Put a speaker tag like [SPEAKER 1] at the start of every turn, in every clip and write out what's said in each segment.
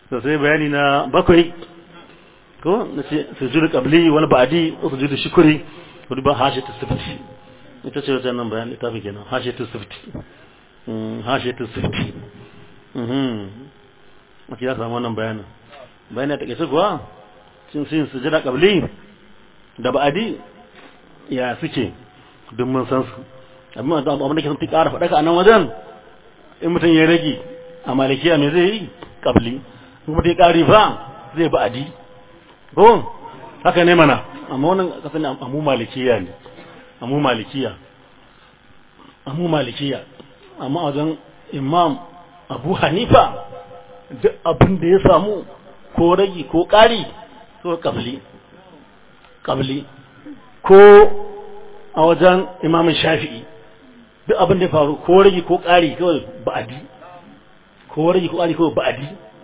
[SPEAKER 1] to sai bayani na bakwai ko na ce sujudu qabli wal ba'di sujudu shukri wani ba hashatu sifti ita ce wajen nan bayan littafi kenan hashatu sifti hashatu sifti mhm ake ya samu wannan bayanin bayanin ta kace kuwa cin sin sujuda qabli da ba'di ya suke duk mun san su amma da abin da ke sun ƙara faɗa a nan wajen in mutum ya rage a malikiya me zai yi qabli in mutum ya ƙari fa zai ba'di ko haka ne mana amma wannan kasan amu malikiya ne amu malikiya amu malikiya amma wajen imam abu hanifa duk abin da ya samu ko ragi ko ƙari so kabli kabli ko a wajen imam shafi'i duk abin da ya faru ko ragi ko ƙari kawai ba'adi ko ragi ko ƙari kawai ba'adi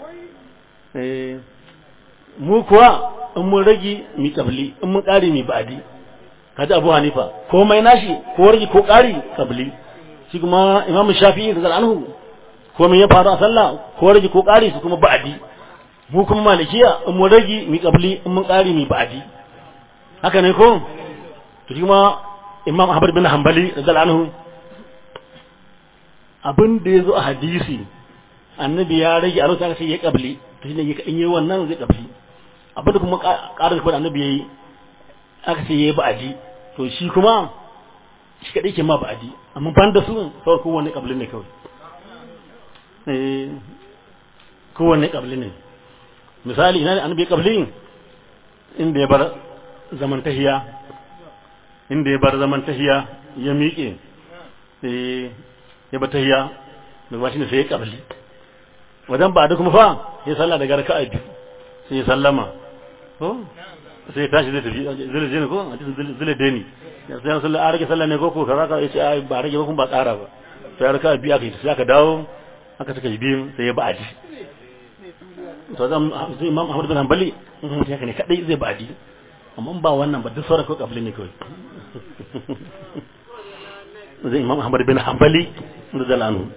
[SPEAKER 1] mu kuwa in mun rage mi kabli in mun ƙari mi ba'adi kaji abu hanifa komai nashi ko rage ko ƙari kabli shi kuma imamu shafi'i da anhu komai ya faru a sallah ko rage ko ƙari su kuma ba'adi mu kuma malikiya in mun rage mi kabli in mun ƙari mi ba'adi haka ne ko to shi kuma imam ahmad bin hanbali da anhu abin da ya zo a hadisi annabi ya rage a lokacin aka ce ya kabli to shine in yi wannan zai kabli abin da kuma ƙarar kuma annabi ya yi aka ce ya yi ba'adi to shi kuma shi kaɗai ke ma ba'adi amma ban da su kawai kowane ƙabli ne kawai kowane ƙabli ne misali ina ne annabi ya ƙabli inda ya bar zaman tahiya inda ya bar zaman tahiya ya miƙe ya bar tahiya da ba shi ne sai ya ƙabli wajen ba da kuma fa ya sallah daga raka'a biyu sai ya sallama ko sai tashi zai tafi zai je ne ko a cikin zai deni sai an sallah a rage sallah ne ko ko kaza ka yace ai ba rage ba kun ba tsara ba sai raka biyu aka yi sai aka dawo aka saka biyu sai ya ba'adi to zan sai imam Ahmad bin Hanbali sai haka ne kadai zai ba'adi amma ba wannan ba duk sauran ko kabli ne kawai zai imam Ahmad bin Hanbali da zalanu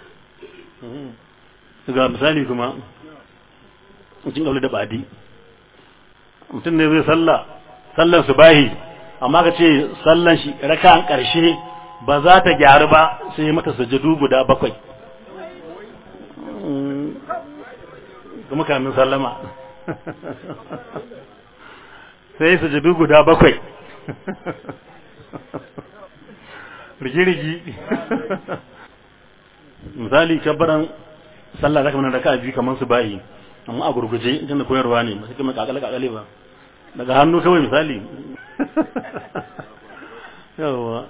[SPEAKER 1] ga misali kuma cikin kabli da ba'adi mutum ne zai sallah sallan subahi amma ka ce sallan shi raka'an karshe ba za ta gyaru ba sai mata sujudu guda bakwai kuma kamin sallama sai sujudu guda bakwai rigi-rigi misali kabbaran sallah zaka mana raka'a biyu kamar su bayi amma a gurguje idan da koyarwa ne ba sai kuma kakale kakale ba daga hannu kawai misali yawa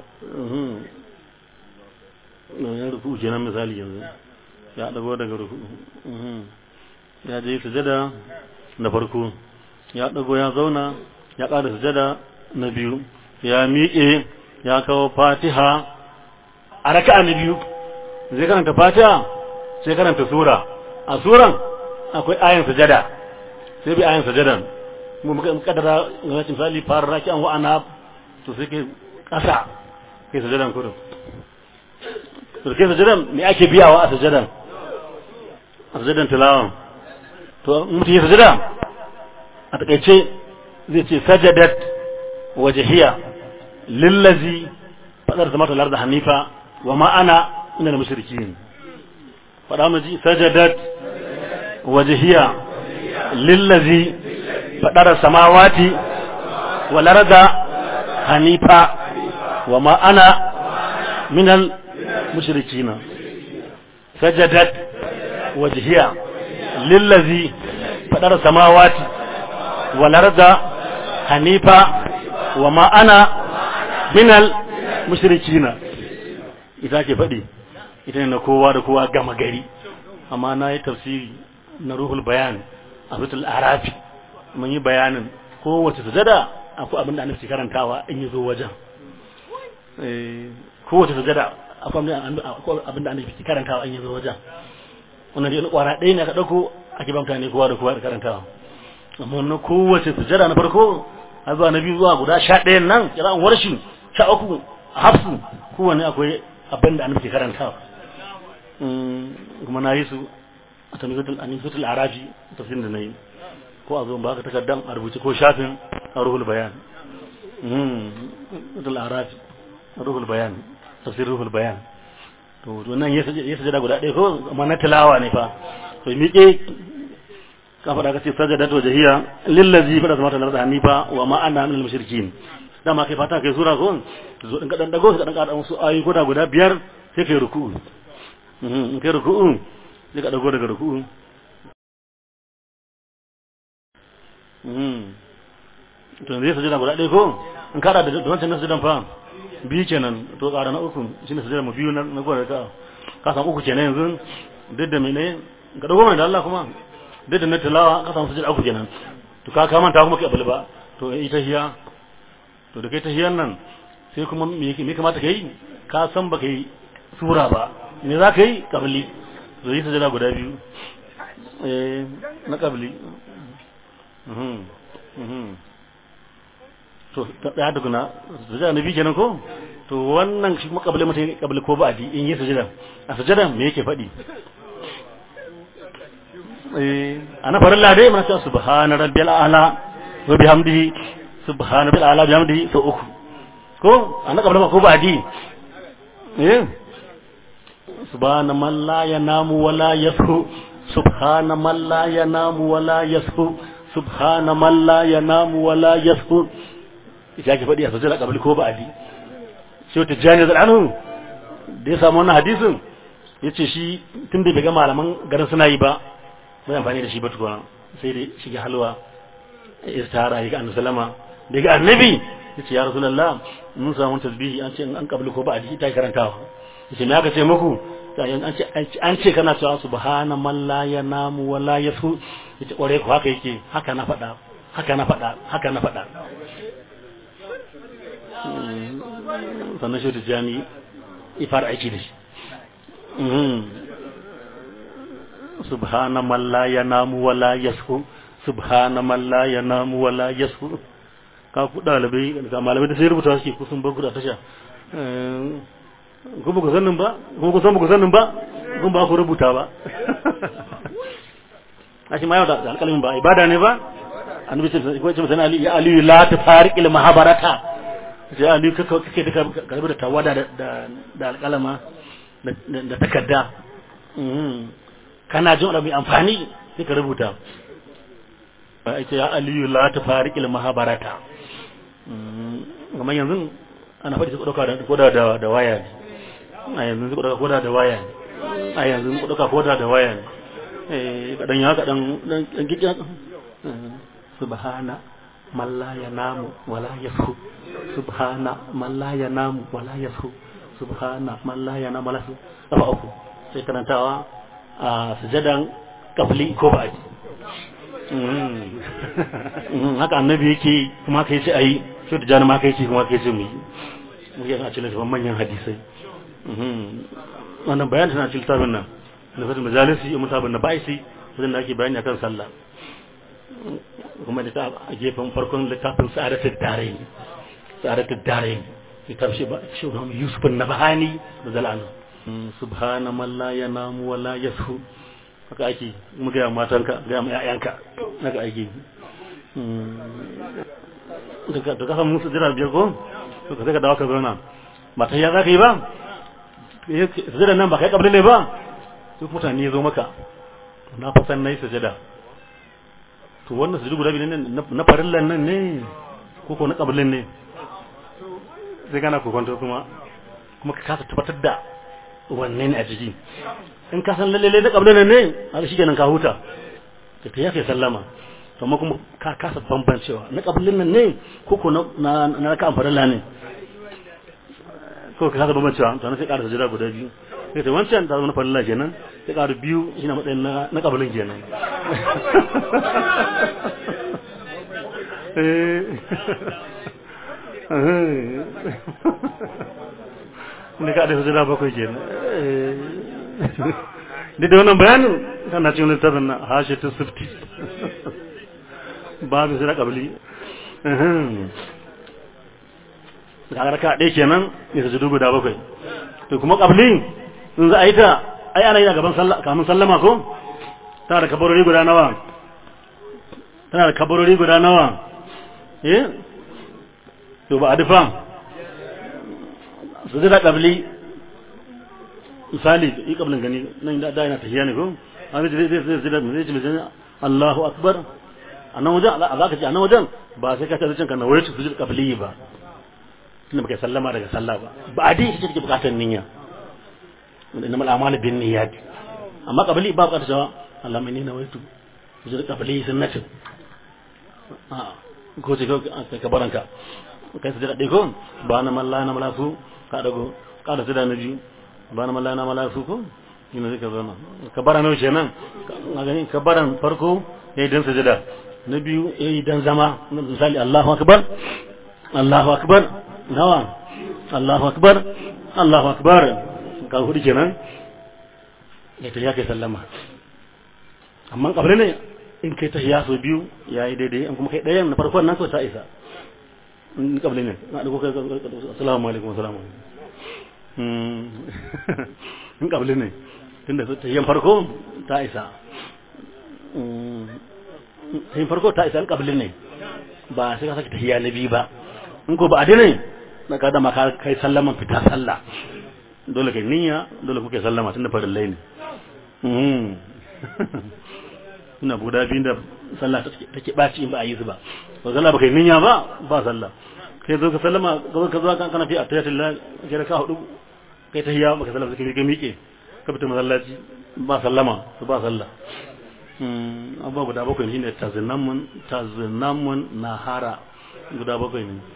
[SPEAKER 1] ya rufu kenan misali yanzu ya dago daga rufu ya je sujada na farko ya dago ya zauna ya ƙara sujada na biyu ya miƙe ya kawo fatiha a raka'a na biyu zai karanta fatiha sai karanta sura a suran akwai ayin sujada sai bi ayin sujadan mu muka kadara ga wacin misali fara raki an wa'ana to sai ke kasa kai sujadan kudu to kai sujadan me ake biyawa a sujadan a sujadan tilawan to mutum ya sujada a takaice zai ce sajadat wajhiya lillazi fadar zama ta larda hanifa wa ma'ana ina da mushrikin fada mu ji sajadat وجهية للذي فدر السماوات والأرض حنيفا وما أنا من المشركين سجدت وجهية للذي فدر السماوات والأرض حنيفا وما أنا من المشركين إذا كفدي إذا نكوا دكوا gama gari amma na yi tafsiri na ruhul bayan a fitul arafi mun yi bayanin kowace sujada akwai abin da annabi karantawa in yi zo wajen kowace sujada akwai abin da annabi karantawa in yi zo wajen wannan dai kwara ɗaya ne aka ɗauko ake ba mutane kowa da kowa da karantawa amma na kowace sujada na farko har zuwa na biyu zuwa guda sha ɗayan nan kira'an warshi sha uku a hafsu kowane akwai abin da annabi karantawa kuma na yi su a tamizatul anisatul arafi tafsirin da nayi ko a zo ba ka takardan a rubuce ko shafin ruhul bayan mm tul arafi ruhul bayan tafsir ruhul bayan to nan ya sajada guda ɗaya ko amma na tilawa ne fa to miƙe ka faɗa ka ce sajada to jahiya lillazi fa da zama talar da hanifa wa ma ana minal mushrikin dama kai fata kai sura ko zo din ka dan dago ka dan ka dan su ayi guda guda biyar sai kai ruku'u in kai ruku'u sai ka dago daga ruku'u to zai sajada guda ɗaya ko in kada da wancan na sajadan fa biyu kenan to ƙara na uku shine sajada mu biyu na gwada ka ka samu uku kenan yanzu duk da mene ka dago mai da Allah kuma duk da na tilawa ka samu sajada uku kenan to ka ka manta kuma kai abul ba to ita hiya to da kai ta hiyan nan sai kuma me me kamata kai ka san baka yi sura ba me za ka yi kabli to yi sajada guda biyu eh na kabli mhm mhm to da da guna sujada nabi kenan ko to wannan shi kuma kabli mutai kabli ko ba adi in yi sujada a sujada me yake faɗi eh ana farilla dai mana cewa subhana rabbil ala wa bihamdihi subhana rabbil ala bihamdihi to uku ko ana kabli ko ba adi eh subhana man la yanamu wala yasu subhana man la yanamu wala yasu subhana man la yanamu wala yasu ya ke faɗi a sosai da ƙabali ko ba'adi shi wata jani da anhu da ya samu wannan hadisin ya ce shi tun da bai ga malaman garin suna yi ba bai amfani da shi ba tukuna sai da shiga halwa ya tara ya ga annabi salama da ga annabi ya ce ya rasulallah mun samu tasbihi an ce an ƙabali ko ba'adi ta karantawa ya ce me aka ce muku an ce kana cewa subhana man la yanamu wa la yasu ya ce ƙware ku haka yake haka na faɗa haka na faɗa haka na faɗa sannan shi da jami ya fara aiki da shi subhana man la yanamu wa la yashu subhana man la yanamu wa la yashu ka ku dalibai ga malamai da sai rubuta suke kusan ba guda tasha ku ba ku sanin ba ku ku san ba ku sanin ba kun ba ku rubuta ba ashi ma yau da alƙalamin ba ibada ne ba annabi sai ko ce mutane ali ya ali la tafariqil mahabarata sai ali kaka kake da karbi da tawada da da alƙalama da takarda kana jin mai amfani sai ka rubuta ai ce ya ali la tafariqil mahabarata kuma yanzu ana faɗi su ɗauka da koda da da waya ne a yanzu su ɗauka koda da waya ne a yanzu su ɗauka koda da waya ne eh kadan ya kadan dan kike subhana man la yanamu wala yasu subhana man la yanamu wala yasu subhana man la yanamu wala yasu kafa uku sai karantawa a sujadan kafli ko ba'di haka annabi yake kuma kai ce ayi shi da jana ma kai ce kuma kai ce mu yi mu yi a cikin littafin manyan hadisai wannan bayan tana cikin littafin nan da fatin majalisi ya musabin na ba'isi wajen da ake bayani akan sallah kuma da ta a gefen farkon littafin sa'adatul darain sa'adatul darain littafin shi ba shi na yusuf na bahani da zalanu subhana man la yanamu wa la yasu haka ake mu ga matanka ga mu ƴaƴanka haka ake daga daga kan musu jira biyar ko to ka dawo ka zauna ba ta ya za ka yi ba sujada nan ba kai kabli ne ba duk mutane zo maka na fasan nayi sujada to wannan sujudu guda biyu ne na farillan nan ne ko ko na kablin ne sai kana kokonto kuma kuma ka kasa tabbatar da wanne ne a jiki in ka san lalle na kablin nan ne har shi kenan ka huta ka ta yake sallama to amma kuma ka kasa bambancewa na kablin nan ne ko ko na na ka farilla ne ko ka kasa bambancewa to na sai ƙara sujuda guda biyu sai ta wancan ta zama na farilla kenan sai ƙara biyu shi na matsayin na kablin kenan ne ka da hujjira bakwai kenan duk da wannan bayanin kana cikin littafin na hashe ta sifti babu suna kabili da raka ɗaya kenan ya su dubu da bakwai to kuma kabili in za a yi ta ai ana yi a gaban kamun sallama ko tana da kabarori guda nawa tana da kabarori guda nawa eh to ba adifa su da kabli misali yi kablin gani nan da yana tafiya ne ko an zai zai zai zai zai zai Allahu akbar a nan wajen a za ka ce a nan wajen ba sai ka ce zuciyanka na wayar su sujud kabli ba tunda baka sallama daga sallah ba ba a dai ita take bukatar niyya inna mal a'malu bin niyyat amma kabli ba bukatar cewa Allah mai nina wayar sujud kabli sunnati a ko ce ka baranka kai sujud dai ko ba na malla na malafu ka dago ka da sujud na biyu ba na malla na malafu ko ina zai ka zauna ka bara nawa kenan a gani ka baran farko yayi dan sujada na biyu yayi dan zama misali Allahu akbar Allahu akbar nawa Allahu akbar Allahu akbar ka hudu kenan ya ta yake sallama amma kabri ne in kai ta so biyu yayi daidai an kuma kai ɗayan na farkon nan ko ta isa in kabri ne na da kai assalamu alaikum assalamu alaikum in kabli ne tunda tahiyyan farko ta isa tahiyyan farko ta isa in kabli ne ba sai ka saki tahiyya na biyu ba in ko ba a dine na ka dama ka kai sallaman fita sallah dole kai niyya dole kuke sallama tunda farillai ne ina guda biyu da sallah take ɓaci in ba a yi su ba ba sallah ba kai niyya ba ba sallah kai zo ka sallama ka zo ka zo kan kana fi attayatullah kai ka hudu kai tahiyya baka sallama sai ka miƙe ka fita masallaci ba sallama su ba sallah abubuwa guda bakwai shine tazinamun tazinamun nahara guda bakwai ne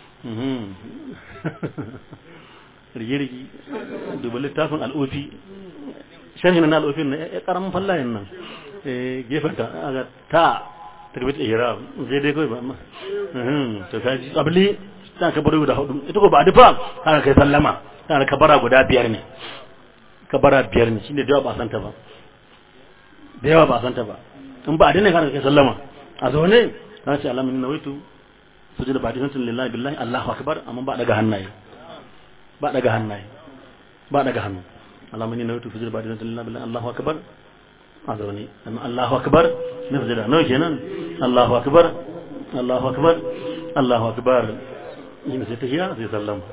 [SPEAKER 1] rigirgi duba littafin al'ofi sharhin na al'ofin na ya karamin fallayen nan gefen ta aga ta tarbit ihram sai dai kawai ba amma to kaji abli ta kabari guda hudu ita ko ba dufa haka kai sallama tana kabara guda biyar ne kabara biyar ne shine da yawa ba san ta ba da yawa ba san ta ba in ba dane kana kai sallama a zaune kana ce alamin nawaitu sujud ba dinan lillahi billahi allahu akbar amma ba daga hannaye ba daga hannaye ba daga hannu alamin nawaitu sujud ba dinan lillahi billahi allahu akbar a zaune amma allahu akbar ne sujud nawa kenan allahu akbar allahu akbar allahu akbar yin sai tahiya sai sallama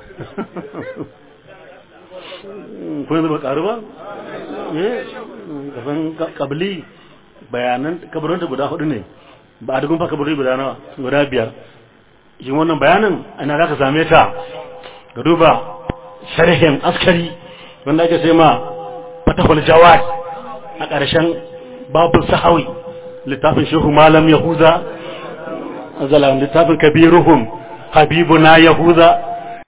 [SPEAKER 1] ko yanzu ba karu ba eh kasan kabli bayanan kabarin guda hudu ne ba a dugun fa kabari guda nawa guda biyar shi wannan bayanin ana za ka same ta ga duba sharhin askari wanda ake sai ma fatahul jawad a ƙarshen babu sahawi littafin shehu malam yahuza azalan littafin kabiruhum habibuna yahuza